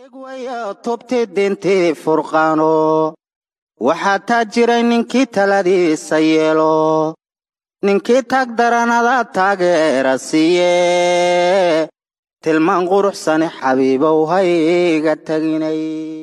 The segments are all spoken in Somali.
tubti dintii furqaano waxaa taa jiray ninkii taladiisa yeelo ninkii tag daranada taageera siiye tilmaan quruxsane xabiibow hayga taginay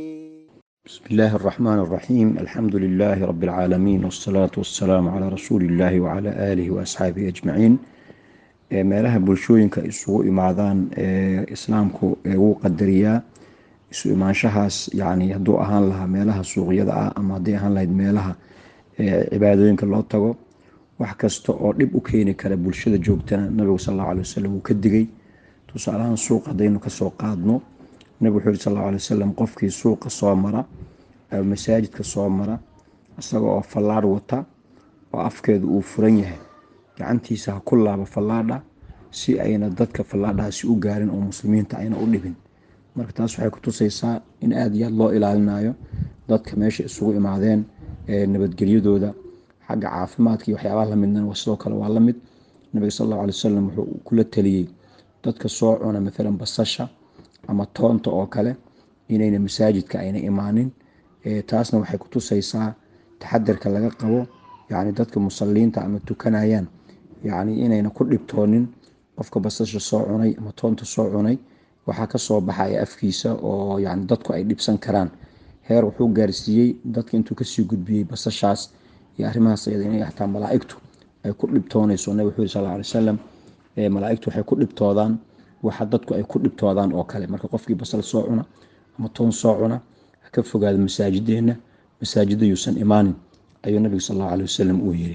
بسم الله الرحمن الرحيم الحمد لله رب العالمين والصلاة والسلام على رسول الله وعلى آله وأصحابه أجمعين ee meelaha bulshooyinka isugu imaadaan ee islaamku wuu qadariyaa isu imaanshahaas yani hadduu ahaan lahaa meelaha suuqyada ah ama hadday ahaan lahayd meelaha cibaadooyinka loo tago wax kasta oo dhib u keeni kara bulshada joogtana nabigu sal allahu alay wasalam wuu ka digay tusaalahaan suuq haddaynu kasoo qaadno nabigu wuxuu yiri sal allahu alay wasalam qofkii suuqa soo mara masaajidka soo mara isaga oo fallaadh wata oo afkeedu uu furan yahay gacantiisa ha ku laabo fallaadha si ayna dadka fallaadhaasi u gaarin oo muslimiinta ayna u dhibin marka taas waxay kutusaysaa in aada iyo aad loo ilaalinayo dadka meesha isugu imaadeen nabadgelyadooda xagga caafimaadka iyo waxyaabaha lamidna sidoo kale waa lamid nabiga sal allahu alay wasalam wuxuu kula taliyey dadka soo cuna maalan basasha ama toonta oo kale inayna masaajidka ayna imaanin taasna waxay kutusaysaa taxadarka laga qabo yani dadka musaliinta ama tukanayaan yani inayna ku dhibtoonin qofka basasha soo cunay ama toonta soo cunay waxaa kasoo baxaya afkiisa oo yani dadku ay dhibsan karaan heer wuxuu gaarsiiyey dadka intuu kasii gudbiyey basashaas iyo arrimahaas iyada inay xataa malaaigtu ay ku dhibtoonayso nabig wuxuu yiri sal alay wasalam malaaigtu waxay ku dhibtoodaan waxa dadku ay ku dhibtoodaan oo kale marka qofkii basal soo cuna ama toon soo cuna ha ka fogaada masaajideena masaajida yuusan imaanin ayuu nabiga sal allahu alay wasalam uu yiri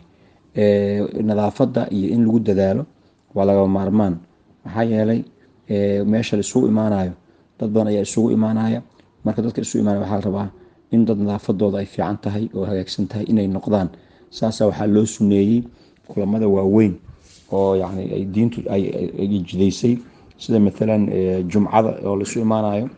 nadaafadda iyo in lagu dadaalo waa laga maarmaan maxaa yeelay meesha la isugu imaanayo dad badan ayaa isugu imaanaya marka dadka isugu imaanaya waxaa la rabaa in dad nadaafadooda ay fiican tahay oo hagaagsan tahay inay noqdaan saasa waxaa loo suneeyey kulamada waaweyn oo yani ay diintu ay jidaysay sida maalan jumcada oo laisu imaanayo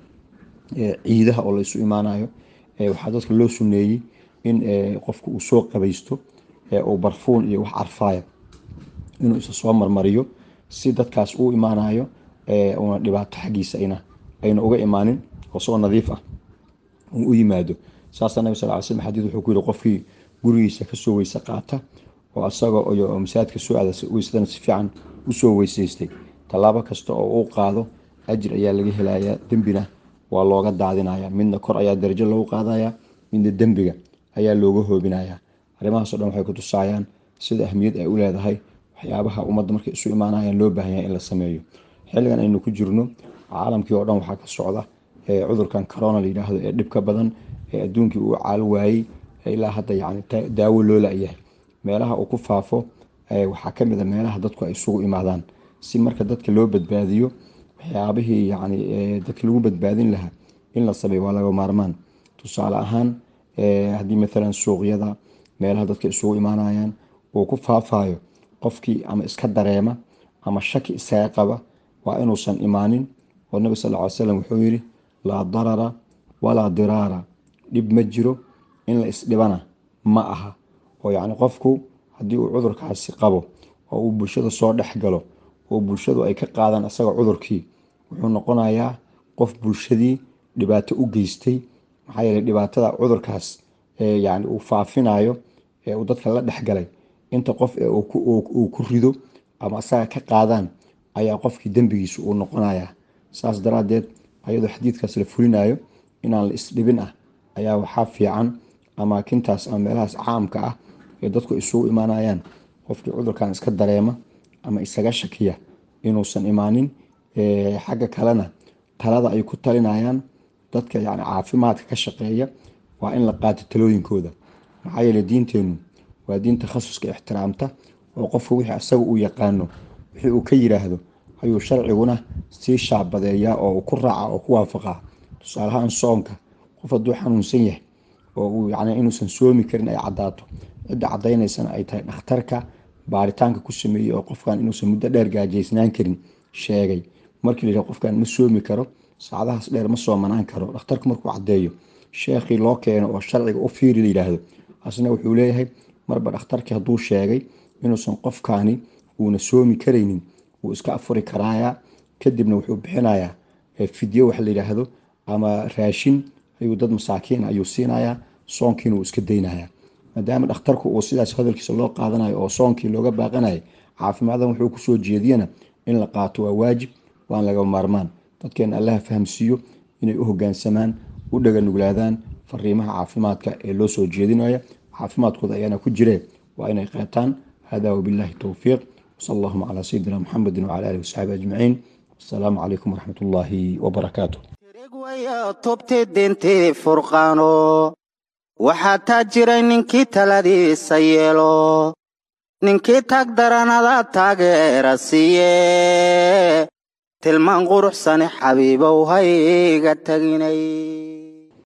ciidaha oo laisu imaanayo waxaa dadka loo suneeyey in qofku uu soo qabaysto uu barfuun iyo wax carfaaya inuu isa soo marmariyo si dadkaas uu imaanayo una dhibaato xaggiisa ayna uga imaanin oo soo nadiif ah uu u yimaado saasa nabig sal ly slm xadiid wuxuu ku yihi qofkii gurigiisa kasoo weyse qaata oo asaga oo masaajidka soo aada weysadana si fiican usoo weysaystay tallaabo kasta oo uu qaado ajir ayaa laga helayaa dembina waa looga daadinaya midna kor ayaa darajo loogu qaadaya midna dembiga ayaa looga hoobinaya arrimahaas o dhan waxay kutusayaan sida ahmiyad ay u leedahay waxyaabaha ummadda markay isu imaanayaan loo baahan yahay in la sameeyo xilligan aynu ku jirno caalamkii oo dhan waxaa ka socda cudurkan corona layidhaahdo ee dhibka badan ee adduunkii uu caalo waayey ilaa hadda yani daawo loo la-yahay meelaha uu ku faafo waxaa kamid a meelaha dadku ay isugu imaadaan si marka dadka loo badbaadiyo waxyaabihii yani dadka lagu badbaadin lahaa in la sameeyo waa laga maarmaan tusaale ahaan haddii maalan suuqyada meelaha dadka isugu imaanayaan uu ku faafayo qofkii ama iska dareema ama shaki isaga qaba waa inuusan imaanin oo nabi sal ly slam wuxuu yiri laa darara walaa diraara dhib ma jiro in la isdhibana ma aha oo yacni qofku haddii uu cudurkaasi qabo oo uu bulshada soo dhex galo oo bulshadu ay ka qaadaan isaga cudurkii wuxuu noqonayaa qof bulshadii dhibaato u geystay maxaa yeeley dhibaatada cudurkaas yani uu faafinayo ee uu dadka la dhexgalay inta qof ee uu ku rido ama isaga ka qaadaan ayaa qofkii dembigiisa uu noqonaya saas daraadeed ayadoo xadiidkaas la fulinayo inaan la isdhibin ah ayaa waxaa fiican amaakintaas ama meelahaas caamka ah ee dadku isugu imaanayaan qofkii cudurkan iska dareema ama isaga shakiya inuusan imaanin xagga kalena talada ay ku talinayaan dadka yani caafimaadka ka shaqeeya waa in la qaato talooyinkooda maxaa yeele diinteenu waa diin takhasuska ixtiraamta oo qofka wixii asaga uu yaqaano wixii uu ka yiraahdo ayuu sharciguna sii shaabadeeyaa oo uu ku raaca oo ku waafaqaa tusaalahaan soonka qof hadduu xanuunsan yahay oo uu yani inuusan soomi karin ay caddaato cidda caddaynaysana ay tahay dhakhtarka baaritaanka ku sameeyey oo qofkan inuusan muddo dheer gaajaysnaan karin sheegay markii la yidhaha qofkan ma soomi karo saacadahaas dheer ma soomanaan karo dhakhtarku markuu caddeeyo sheekhii loo keeno oo sharciga u fiiri la yidhaahdo asna wuxuu leeyahay marba dhakhtarkii hadduu sheegay inuusan qofkaani uuna soomi karaynin wuu iska afuri karaaya kadibna wuxuu bixinayaa fidyo wax la yidhaahdo ama raashin ayuu dad masaakiin ayuu siinayaa soonkiina uu iska daynayaa maadaama dhakhtarku uu sidaas hadalkiisa loo qaadanayo oo soonkii looga baaqanayo caafimaaddan wuxuu kusoo jeediyana in la qaato waa waajib waan laga maarmaan dadkeena allaha fahamsiiyo inay u hogaansamaan u dhaganuglaadaan fariimaha caafimaadka ee loo soo jeedinaya caafimaadkooda ayaana ku jiree waa inay qaataan hada wabillahi towfiiq wsal allahuma calaa sayidina muxamedin wcala alihi wasaxaabi ajmaciin asalaamu calaykum waraxmat ullaahi wabarakaatu wayo tubti dintii furqaano waxaa taa jiray ninkii taladiisa yeelo ninkii tag daranada taageera siiye tilmaan quruxsane xabiibow hayga taginay